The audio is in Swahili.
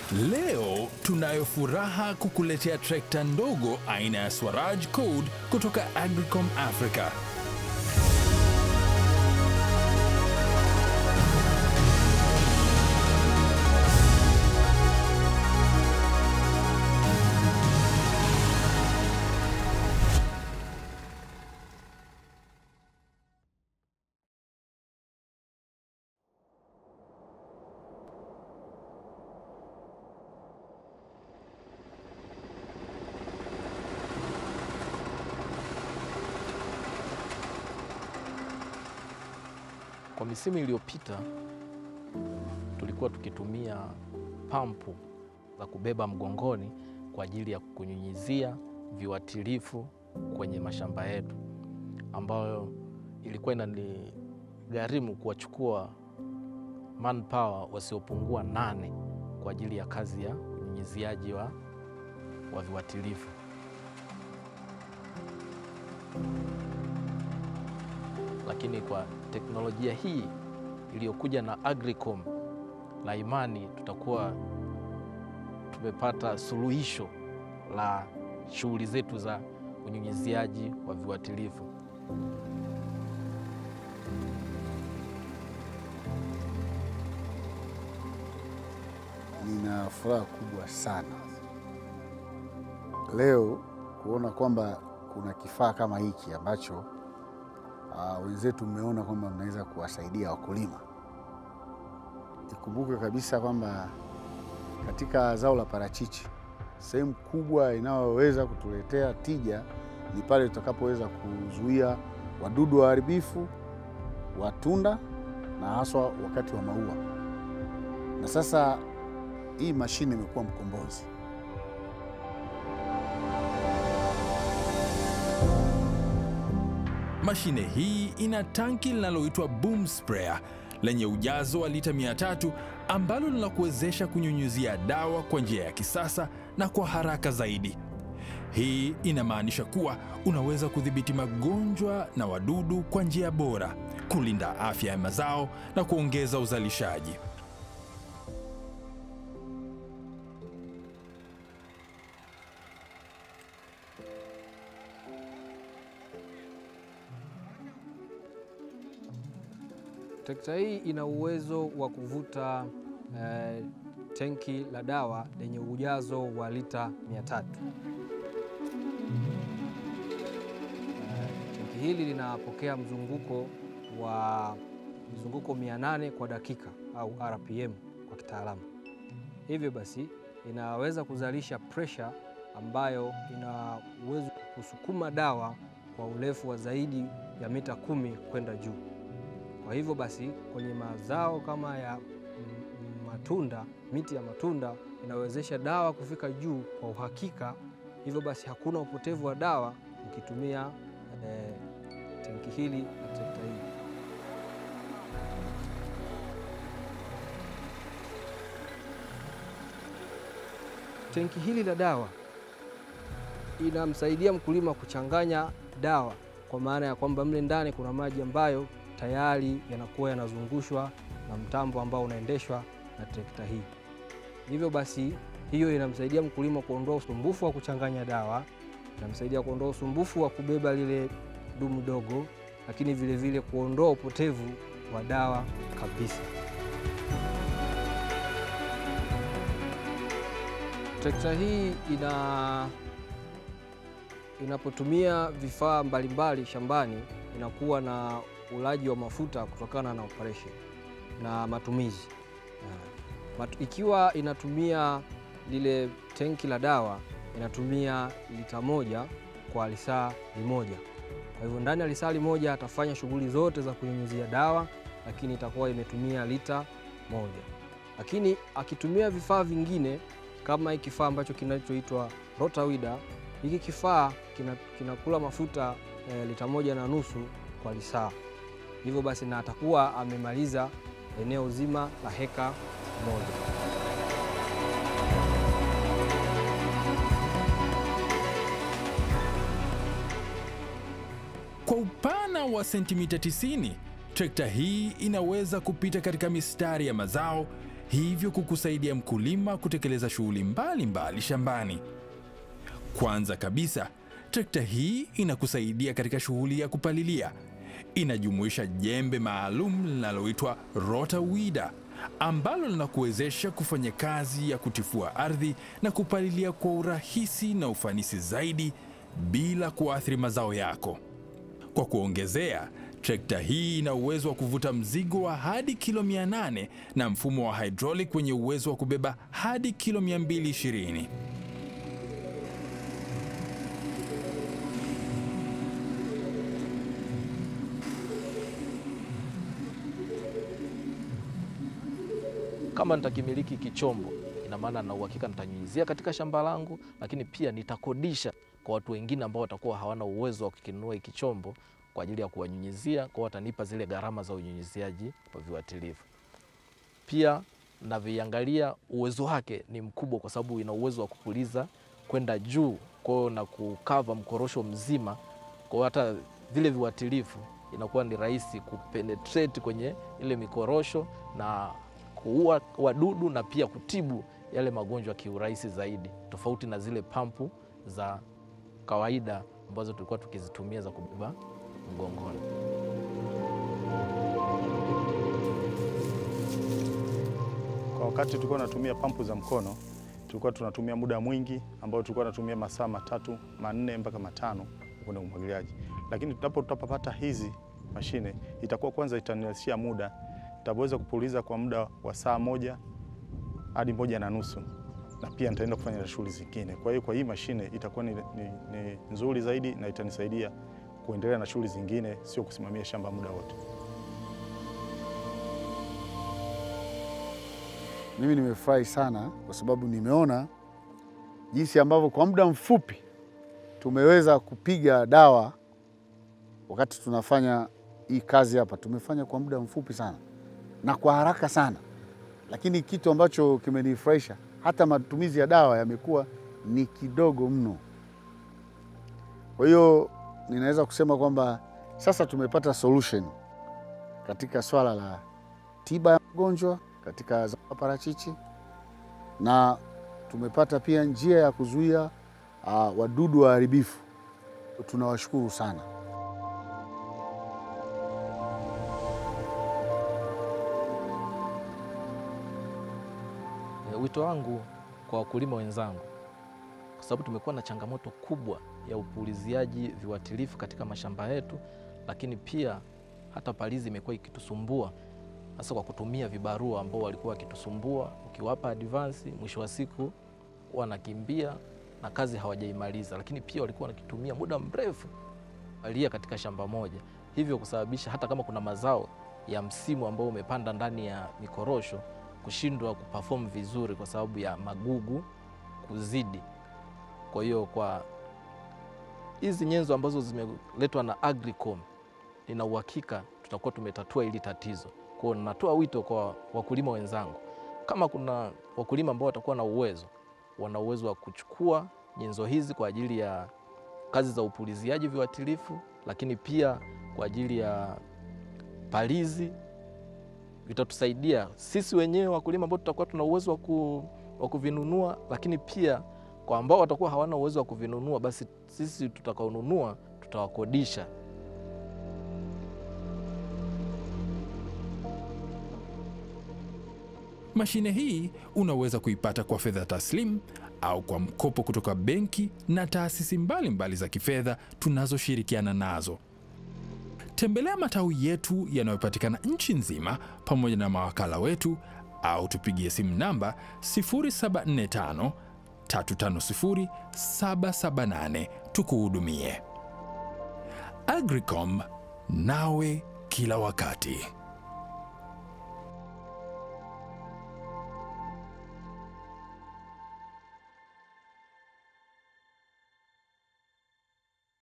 Leo tunayo furaha kukuletea trekta ndogo aina ya Swaraj Code kutoka Agricom Africa. Kwa misimu iliyopita tulikuwa tukitumia pampu za kubeba mgongoni kwa ajili ya kunyunyizia viuatilifu kwenye mashamba yetu, ambayo ilikuwa inanigharimu kuwachukua manpower wasiopungua nane kwa ajili ya kazi ya unyunyiziaji wa, wa viuatilifu. Lakini kwa teknolojia hii iliyokuja na Agricom na imani tutakuwa tumepata suluhisho la shughuli zetu za unyunyiziaji wa viuatilifu. Nina furaha kubwa sana leo kuona kwamba kuna kifaa kama hiki ambacho uh, wenzetu mmeona kwamba mnaweza kuwasaidia wakulima. Ikumbuke kabisa kwamba katika zao la parachichi sehemu kubwa inayoweza kutuletea tija ni pale tutakapoweza kuzuia wadudu waharibifu wa tunda na haswa wakati wa maua. Na sasa hii mashine imekuwa mkombozi. Mashine hii ina tanki linaloitwa boom sprayer lenye ujazo wa lita 300 ambalo linakuwezesha kunyunyuzia dawa kwa njia ya kisasa na kwa haraka zaidi. Hii inamaanisha kuwa unaweza kudhibiti magonjwa na wadudu kwa njia bora, kulinda afya ya mazao na kuongeza uzalishaji. Trekta hii ina uwezo wa kuvuta eh, tenki la dawa lenye ujazo wa lita 300. Eh, tenki hili linapokea mzunguko wa mzunguko 800 kwa dakika au RPM kwa kitaalamu. Hivyo basi inaweza kuzalisha pressure ambayo ina uwezo wa kusukuma dawa kwa urefu wa zaidi ya mita kumi kwenda juu. Kwa hivyo basi kwenye mazao kama ya mm, matunda, miti ya matunda inawezesha dawa kufika juu kwa uhakika. Hivyo basi hakuna upotevu wa dawa ukitumia eh, tenki hili na trekta hii. Tenki hili la dawa inamsaidia mkulima kuchanganya dawa, kwa maana ya kwamba mle ndani kuna maji ambayo tayari yanakuwa yanazungushwa na mtambo ambao unaendeshwa na trekta hii. Hivyo basi, hiyo inamsaidia mkulima kuondoa usumbufu wa kuchanganya dawa, inamsaidia kuondoa usumbufu wa kubeba lile dumu dogo, lakini vile vile kuondoa upotevu wa dawa kabisa. Trekta hii ina inapotumia vifaa mbalimbali shambani inakuwa na ulaji wa mafuta kutokana na operation na matumizi. Matu, ikiwa inatumia lile tenki la dawa inatumia lita moja kwa lisaa limoja. Kwa hivyo ndani ya lisaa limoja atafanya shughuli zote za kunyunyizia dawa, lakini itakuwa imetumia lita moja. Lakini akitumia vifaa vingine kama hiki kifaa ambacho kinachoitwa rotawida, hiki kifaa kinakula kina mafuta e, lita moja na nusu kwa lisaa. Hivyo basi na atakuwa amemaliza eneo zima la heka moja. Kwa upana wa sentimita 90, trekta hii inaweza kupita katika mistari ya mazao hivyo kukusaidia mkulima kutekeleza shughuli mbalimbali shambani. Kwanza kabisa, trekta hii inakusaidia katika shughuli ya kupalilia. Inajumuisha jembe maalum linaloitwa rotawida ambalo linakuwezesha kufanya kazi ya kutifua ardhi na kupalilia kwa urahisi na ufanisi zaidi bila kuathiri mazao yako. Kwa kuongezea, trekta hii ina uwezo wa kuvuta mzigo wa hadi kilo 800 na mfumo wa hydraulic wenye uwezo wa kubeba hadi kilo 220. Kama nitakimiliki kichombo, ina maana na uhakika nitanyunyizia katika shamba langu, lakini pia nitakodisha kwa watu wengine ambao watakuwa hawana uwezo wa kukinunua hiki chombo kwa ajili ya kuwanyunyizia, kwa watanipa zile gharama za unyunyiziaji wa viuatilifu. Pia navyoiangalia uwezo wake ni mkubwa, kwa sababu ina uwezo wa kupuliza kwenda juu, kwa hiyo na kukava mkorosho mzima, kwa hiyo hata vile viuatilifu inakuwa ni rahisi kupenetrate kwenye ile mikorosho na kuua wadudu na pia kutibu yale magonjwa kiurahisi zaidi, tofauti na zile pampu za kawaida ambazo tulikuwa tukizitumia za kubeba mgongoni. Kwa wakati tulikuwa tunatumia pampu za mkono, tulikuwa tunatumia muda mwingi ambao tulikuwa tunatumia masaa matatu manne mpaka matano kwenye umwagiliaji, lakini tutapo tutapopata hizi mashine itakuwa kwanza itanirahisishia muda, nitaweza kupuliza kwa muda wa saa moja hadi moja na nusu na pia nitaenda kufanya na shughuli zingine. Kwa hiyo kwa hii mashine itakuwa ni, ni, ni nzuri zaidi na itanisaidia kuendelea na shughuli zingine, sio kusimamia shamba muda wote. Mimi nimefurahi sana kwa sababu nimeona jinsi ambavyo kwa muda mfupi tumeweza kupiga dawa wakati tunafanya hii kazi hapa. Tumefanya kwa muda mfupi sana na kwa haraka sana, lakini kitu ambacho kimenifurahisha hata matumizi ya dawa yamekuwa ni kidogo mno. Kwa hiyo ninaweza kusema kwamba sasa tumepata solution katika swala la tiba ya magonjwa katika zao la parachichi na tumepata pia njia ya kuzuia uh, wadudu waharibifu. Tunawashukuru sana. E, Wito wangu kwa wakulima wenzangu, kwa sababu tumekuwa na changamoto kubwa ya upuliziaji viuatilifu katika mashamba yetu, lakini pia hata palizi imekuwa ikitusumbua hasa kwa kutumia vibarua ambao walikuwa wakitusumbua. Ukiwapa advance, mwisho wa siku wanakimbia na kazi hawajaimaliza, lakini pia walikuwa wanakitumia muda mrefu palia katika shamba moja, hivyo kusababisha hata kama kuna mazao ya msimu ambao umepanda ndani ya mikorosho kushindwa kuperform vizuri kwa sababu ya magugu kuzidi. Kwa hiyo kwa hizi nyenzo ambazo zimeletwa na Agricom, nina uhakika tutakuwa tumetatua hili tatizo. Kwa hiyo natoa wito kwa wakulima wenzangu, kama kuna wakulima ambao watakuwa na uwezo, wana uwezo wa kuchukua nyenzo hizi kwa ajili ya kazi za upuliziaji viuatilifu, lakini pia kwa ajili ya palizi vitatusaidia sisi wenyewe wakulima ambao tutakuwa tuna uwezo wa ku, wa kuvinunua, lakini pia kwa ambao watakuwa hawana uwezo wa kuvinunua, basi sisi tutakaonunua tutawakodisha. Mashine hii unaweza kuipata kwa fedha taslim au kwa mkopo kutoka benki na taasisi mbalimbali mbali za kifedha tunazoshirikiana nazo. Tembelea matawi yetu yanayopatikana nchi nzima pamoja na mawakala wetu au tupigie simu namba 0745 350 778 tukuhudumie. Agricom, nawe kila wakati.